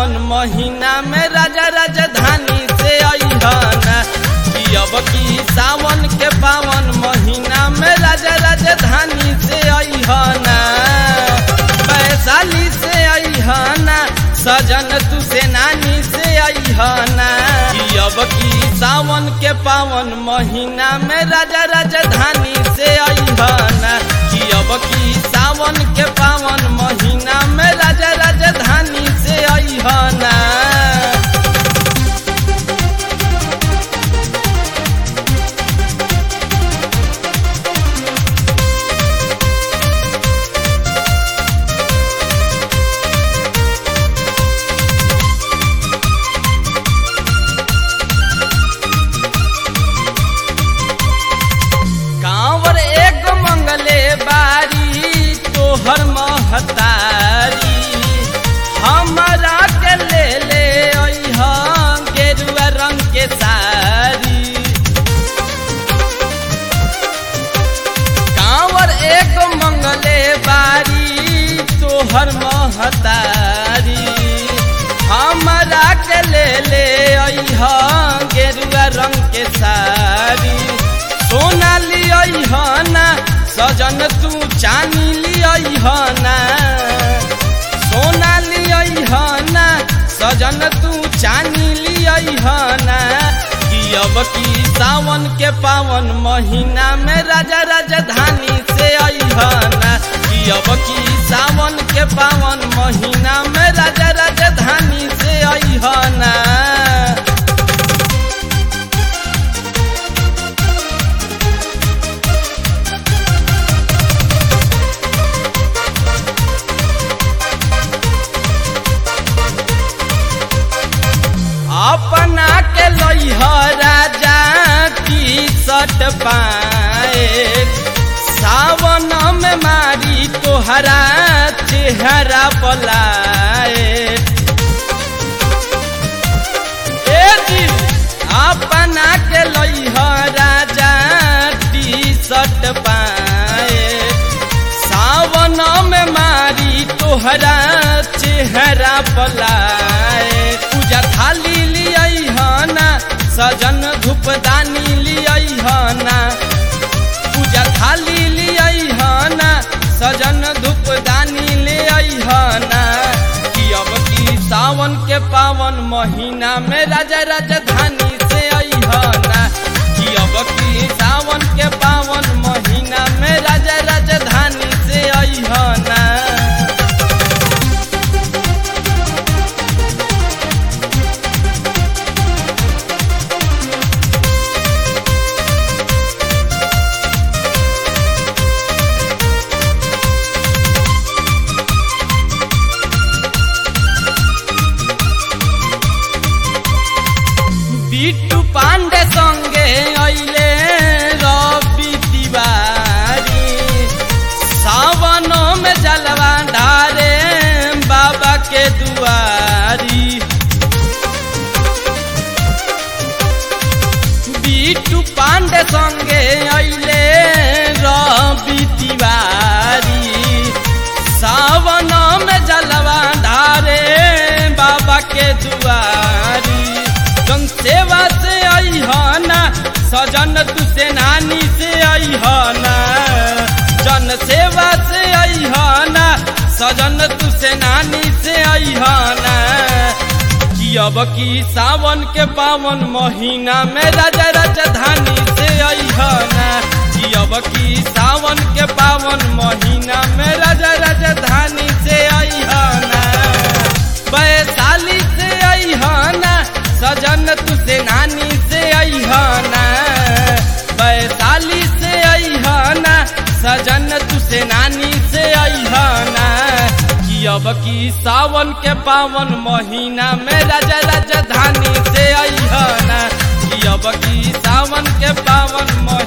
पावन महीना में राजा राजधानी से अहना कि अब की सावन के पावन महीना में राजा राजधानी से अहना वैशाली से अहना सजन तू से नानी से अहना कि अब की सावन के पावन महीना में राजा राजधानी से अहना कि अब की सावन के पावन महीना में राजा राजधानी से अहना कांवर एक मंगले बारी तोहर महतारी हमरा के ले ले अइहा गेरुआ रंग के सारी कांवर एक मंगले बारी तोहर महतारी हमरा के ले ले अइहा गेरुआ रंग के सारी सोना लियना सजन तू चानी लियना सोना लियना सजन तू चानी लियना कि अब की सावन के पावन महीना में राजा राजधानी से अहना कि अब की सावन के पावन महीना में राजा राजधानी से अहना अपना के लइह राजा टी शर्ट पाए सावन में मारी तोहरा चेहरा पलाए ए जी अपना के लइह राजा टी शर्ट पाए सावन में मारी तोहरा चेहरा पलाए पूजा थाली लियना सजन धूपदानी लियना पूजा थाली लियना सजन धूपदानी लियना कि अब की सावन के पावन महीना में राजा राजधानी से अहना कि अब की सावन के पावन महीना में राजा राजधानी से अहना बिट्टू पांडे संगे अइले रवि तिवारी सावन में जलवा ढारे बाबा के दुआरी बिट्टू पांडे संगे अइले रवि तिवारी सावन में जलवा ढारे बाबा के दुआरी जन सेवा से अहना सजन तू से नानी से अहना जन सेवा से अहना सजन तू से नानी से अहना कि अब की सावन के पावन महीना में राजा राजधानी से अहना कि अब की सावन के पावन महीना में राजा राजधानी से अहना वैशाली से अहना सजन तू से नानी से अहना वैशाली से अहना सजन तू से नानी से अहना कि अब की सावन के पावन महीना में राजा राजधानी से अहना कि अब की सावन के पावन महीना